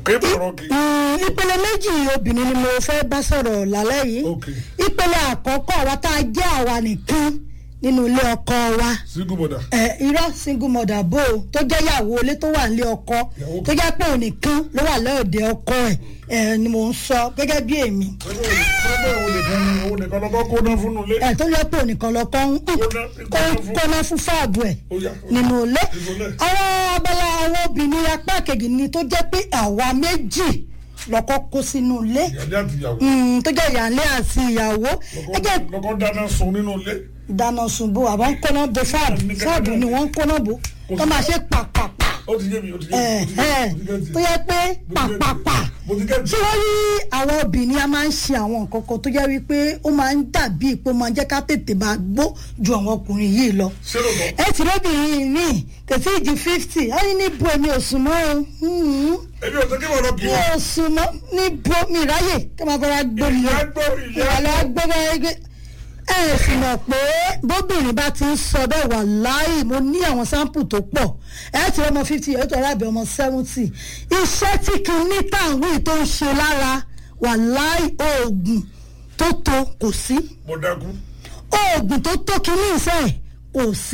kéèmù ọ̀rọ̀ kì í. Mm, ìpele méjì obìnrin ni mo fẹ́ bá sọ̀rọ̀ lálẹ́ yìí Ok. ìpele àkọ́kọ́ àwa tá a jẹ́ àwa nìkan nínú ilé ọkọ wa single mother. ẹ irọ́ single mother bó o tó jẹ́ ìyàwó ilé tó wà nílé ọkọ Ìyàwó tó jẹ́ pé òun nìkan ló wà lọ́ọ̀dẹ ọkọ ẹ̀ ẹ̀ ni mò ń sọ gẹ́gẹ́ bí èmi pẹ́pẹ́ òun nìkan ni òun nìkan lọ́kọ́ kó ná fún un lé. ẹ̀ tó jẹ́ pé òun nìkan lọ́kọ́ ń kọ́ná fún fáàbù ẹ̀ Ó yá, ó yá. nínú ilé Nínú ilé. àwọn abala àwọn obìnrin apá kejì ni tó jẹ́ pé àwa méjì lọ́kọ́ kó sínú ilé ìyáálé àti ìyàwó. Mm, tó jẹ́ ìyáálé àti ìyàwó ẹ jẹ́ lọ́kọ́ lọ́kọ́ dáná sun nínú ilé. ìdáná sunbo àbá ń kọ́nà bo fáàbù fáàbù ni wọ́n ń kọ́nà bo tó máa ṣe pàpàpà ó ti yé mi ó ti yé ẹ̀ mi. ẹ̀ tó yẹ pé pàpàpà mo ti gẹ́tì. tí wọ́n rí àwọn obìnrin a máa ń ṣe àwọn nǹkan kan tó jẹ́ wípé ó máa ń dàbí pé ó máa ń jẹ́ ká tètè máa gbó ju àwọn ọkùnrin yìí lọ. ṣé ló tọ́. ẹ ti lóbìnrin mi kò tí ì ju fifty ó ní níbo èmi ò sùn mọ́ o Hmm. èmi ò sọ kí wọ́n lọ kí mi wọ́n. ò sùn mọ́ níbo mi ráyè kí wọ́n fọwọ́ gbó mi lọ ìyá gbọ́ ìyá ìyàlẹ́ gbọ́. agbẹ́bẹ́ ẹgbẹ́ ẹ sì mọ̀ pé bóbìnrin bá ti ń sọ bẹ́ẹ̀ wà láì mo ní àwọn sáǹpù tó pọ̀ ẹ ti ọmọ fifty ẹ tó arábẹ́ ọmọ seventy iṣẹ́ tí kìíní tàwí tó ń ṣe lára wà láì oògùn tó tó kò sí mo dákú. oògùn tó tó kìíní ìfẹ́ kò sí.